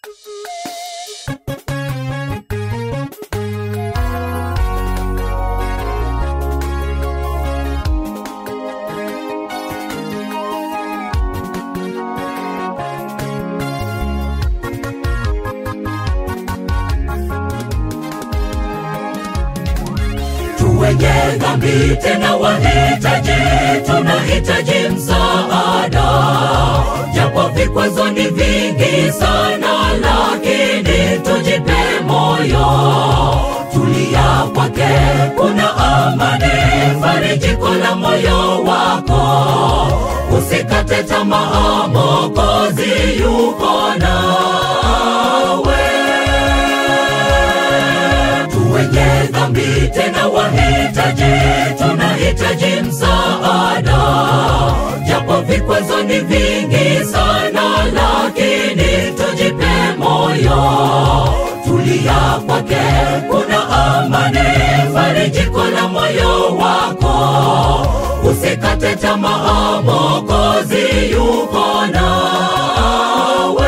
wenye dhambi tena wahitaji, tunahitaji msaada, japo vikwazo ni vingi sana, lakini tujipe moyo, tulia kwake, kuna amani, farijiko la moyo wako, usikate tamaa, Mwokozi yuko nawe tu wenye dhambi tena wahitaji, tunahitaji msaada, japo vikwazo ni vingi sana, lakini tujipe moyo, tulia kwake, kuna amani, farijiko la moyo wako, usikate tamaa, Mwokozi yuko nawe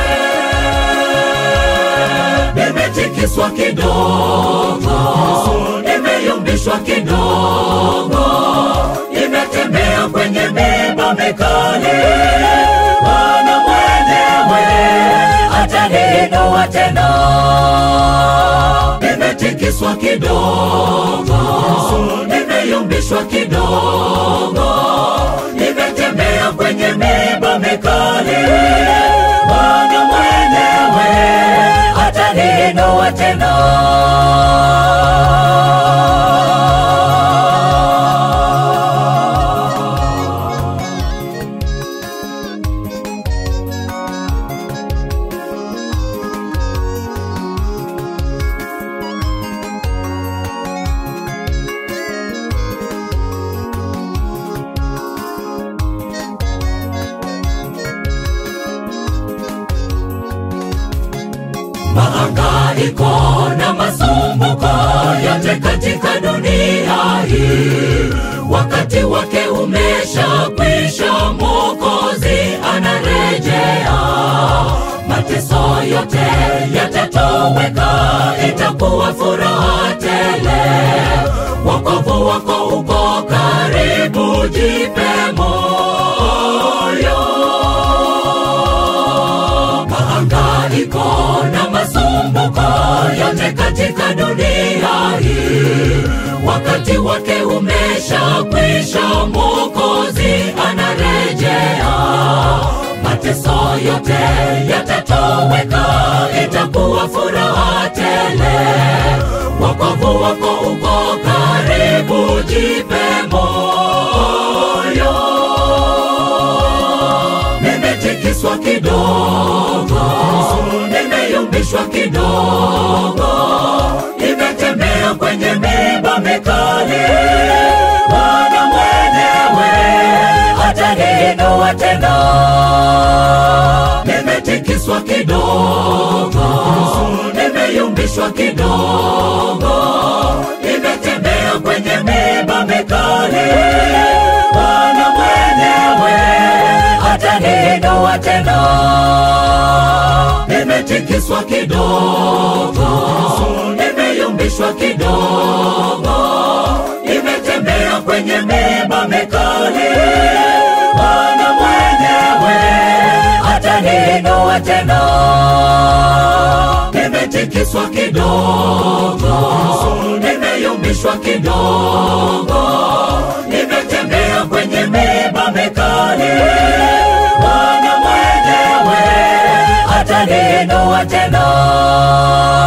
nimetikiswa kidogo, nimeyumbishwa kidogo, nimetembea kwenye miba mikali, Bwana mwenyewe ataniinua tena. Nimetikiswa kidogo, nimeyumbishwa kidogo, nimetembea kwenye miba mikali, Bwana mwenyewe ataniinua tena. mahangaiko na masumbuko yote katika dunia hii, wakati wake umeshakwisha, Mwokozi anarejea. Mateso yote yatatoweka, itakuwa furaha tele. Wokovu wako uko karibu, jipe moyo mahangaiko na masumbuko yote katika dunia hii, wakati wake umeshakwisha, Mwokozi anarejea. Mateso yote yatatoweka, itakuwa furaha tele. Wokovu wako uko karibu, jipe moyo nimetikiswa kidogo, nimeyumbishwa kidogo, nimetembea kwenye miba mikali, Bwana mwenyewe ataniinua tena. Nimetikiswa kidogo, nimeyumbishwa kidogo, nimetembea kwenye miba mikali, Bwana mwenyewe ataniinua tena. Nimetikiswa kidogo, nimeyumbishwa kidogo, nimetembea kwenye miba mikali, Bwana mwenyewe ataniinua tena. Nimetikiswa kidogo, nimeyumbishwa kidogo, nimetembea kwenye miba mikali, Bwana mwenyewe ataniinua tena.